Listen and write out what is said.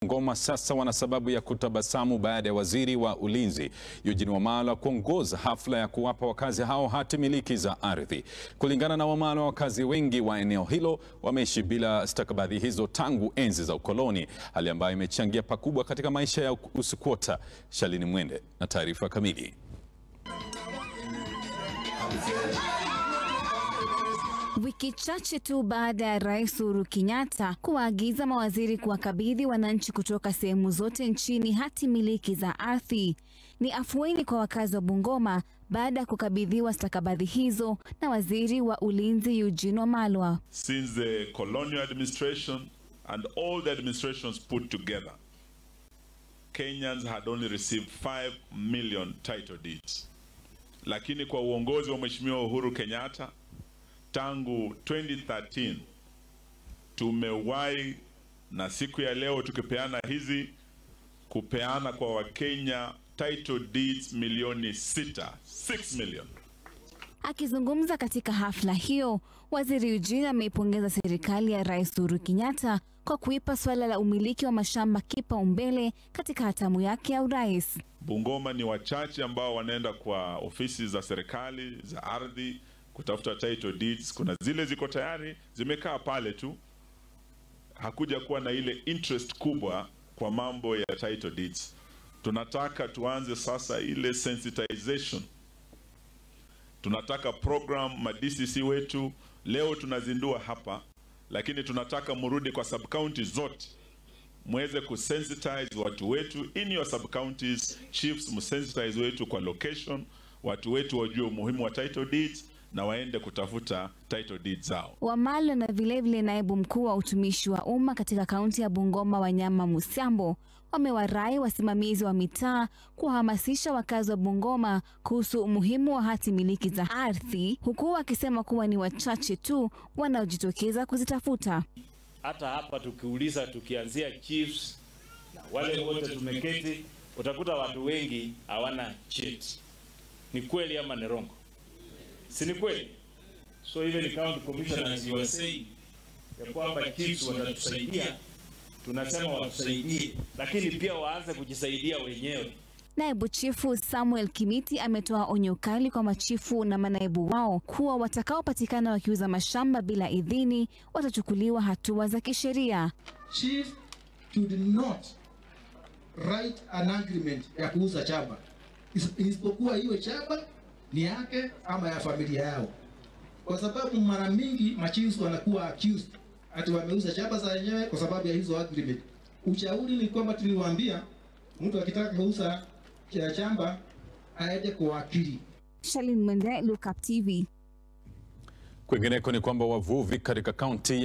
Bungoma sasa wana sababu ya kutabasamu baada ya waziri wa ulinzi Eugene Wamalwa kuongoza hafla ya kuwapa wakazi hao hati miliki za ardhi. Kulingana na Wamalwa, wakazi wengi wa eneo hilo wameishi bila stakabadhi hizo tangu enzi za ukoloni, hali ambayo imechangia pakubwa katika maisha ya usikwota. Shalini Mwende na taarifa kamili. Wiki chache tu baada ya Rais Uhuru Kenyatta kuwaagiza mawaziri kuwakabidhi wananchi kutoka sehemu zote nchini hati miliki za ardhi, ni afueni kwa wakazi wa Bungoma baada ya kukabidhiwa stakabadhi hizo na waziri wa ulinzi Eugene Wamalwa. Since the colonial administration and all the administrations put together, Kenyans had only received 5 million title deeds. Lakini kwa uongozi wa Mheshimiwa Uhuru Kenyatta tangu 2013 tumewahi na siku ya leo tukipeana hizi kupeana kwa Wakenya title deeds milioni sita, 6 million. Akizungumza katika hafla hiyo, waziri Eugene ameipongeza serikali ya Rais Uhuru Kenyatta kwa kuipa suala la umiliki wa mashamba kipaumbele katika hatamu yake ya urais. Bungoma ni wachache ambao wanaenda kwa ofisi za serikali za ardhi kutafuta title deeds. Kuna zile ziko tayari zimekaa pale tu, hakuja kuwa na ile interest kubwa kwa mambo ya title deeds. Tunataka tuanze sasa ile sensitization. Tunataka program ma DCC wetu leo tunazindua hapa, lakini tunataka murudi kwa sub counties zote mweze kusensitize watu wetu in your sub counties, chiefs msensitize wetu kwa location, watu wetu wajue umuhimu wa title deeds na waende kutafuta title deeds zao. Wamalwa na vilevile naibu mkuu wa utumishi wa umma katika kaunti ya Bungoma Wanyama Musiambo wamewarai wasimamizi wa mitaa kuwahamasisha wakazi wa Bungoma kuhusu umuhimu wa hati miliki za ardhi, huku wakisema kuwa ni wachache tu wanaojitokeza kuzitafuta. Hata hapa tukiuliza, tukianzia chiefs na wale wote tumeketi, utakuta watu wengi hawana cheti. Ni kweli ama ni rongo? Si ni kweli? So even county commissioners you are saying ya kwamba chiefs watatusaidia, tunasema watusaidie, lakini pia waanze kujisaidia wenyewe. Naibu chifu Samuel Kimiti ametoa onyo kali kwa machifu na manaibu wao kuwa watakaopatikana wakiuza mashamba bila idhini watachukuliwa hatua za kisheria. Chief should not write an agreement ya kuuza chamba isipokuwa hiyo chamba ni yake ama ya familia yao, kwa sababu mara mingi machiefs wanakuwa accused ati wameuza chamba za wenyewe kwa sababu ya hizo agreement. Ushauri ni kwamba tuliwaambia mtu akitaka kuuza chamba aende kwa wakili. Shalin Mwende, Look Up TV. Kwingineko ni kwamba wavuvi katika kaunti